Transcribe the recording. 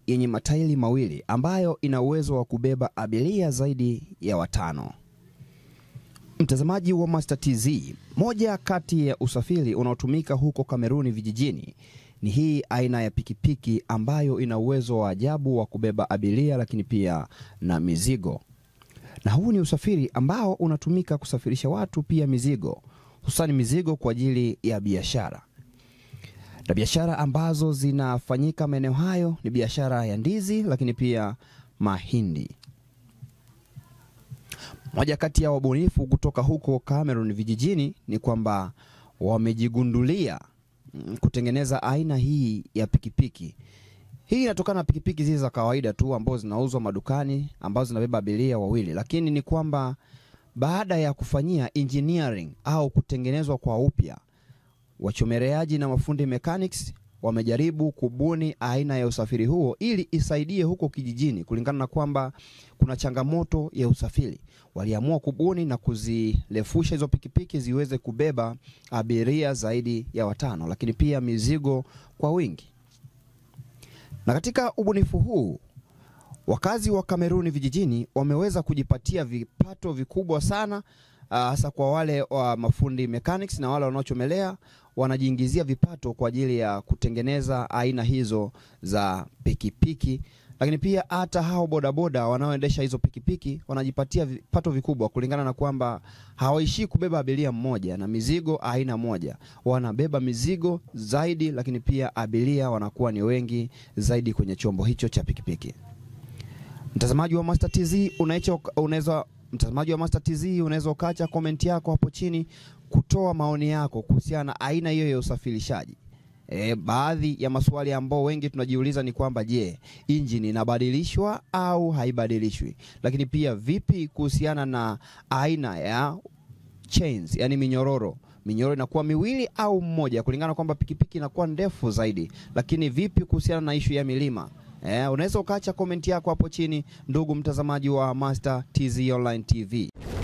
yenye matairi mawili ambayo ina uwezo wa kubeba abiria zaidi ya watano. Mtazamaji wa Master TZ, moja kati ya usafiri unaotumika huko Kameruni vijijini ni hii aina ya pikipiki ambayo ina uwezo wa ajabu wa kubeba abiria lakini pia na mizigo. Na huu ni usafiri ambao unatumika kusafirisha watu pia mizigo, hususani mizigo kwa ajili ya biashara. Na biashara ambazo zinafanyika maeneo hayo ni biashara ya ndizi lakini pia mahindi. Moja kati ya wabunifu kutoka huko Cameroon vijijini ni kwamba wamejigundulia mm, kutengeneza aina hii ya pikipiki. Hii inatokana na pikipiki zile za kawaida tu ambazo zinauzwa madukani ambazo zinabeba abiria wawili, lakini ni kwamba baada ya kufanyia engineering au kutengenezwa kwa upya, wachomeleaji na mafundi mechanics wamejaribu kubuni aina ya usafiri huo ili isaidie huko kijijini, kulingana na kwamba kuna changamoto ya usafiri. Waliamua kubuni na kuzirefusha hizo pikipiki ziweze kubeba abiria zaidi ya watano, lakini pia mizigo kwa wingi. Na katika ubunifu huu wakazi wa Kameruni vijijini wameweza kujipatia vipato vikubwa sana hasa kwa wale wa mafundi mechanics na wale wanaochomelea wanajiingizia vipato kwa ajili ya kutengeneza aina hizo za pikipiki, lakini pia hata hao bodaboda wanaoendesha hizo pikipiki wanajipatia vipato vikubwa, kulingana na kwamba hawaishii kubeba abiria mmoja na mizigo aina moja, wanabeba mizigo zaidi, lakini pia abiria wanakuwa ni wengi zaidi kwenye chombo hicho cha pikipiki. Mtazamaji wa Master TZ unaweza mtazamaji wa Master TZ unaweza ukaacha komenti yako hapo chini kutoa maoni yako kuhusiana na aina hiyo ya usafirishaji. E, baadhi ya maswali ambao wengi tunajiuliza ni kwamba je, injini inabadilishwa au haibadilishwi? Lakini pia vipi kuhusiana na aina ya chains, yani minyororo minyororo inakuwa miwili au mmoja, kulingana kwamba pikipiki inakuwa ndefu zaidi. Lakini vipi kuhusiana na ishu ya milima? Eh, unaweza ukaacha komenti yako hapo chini, ndugu mtazamaji wa Master TZ Online TV.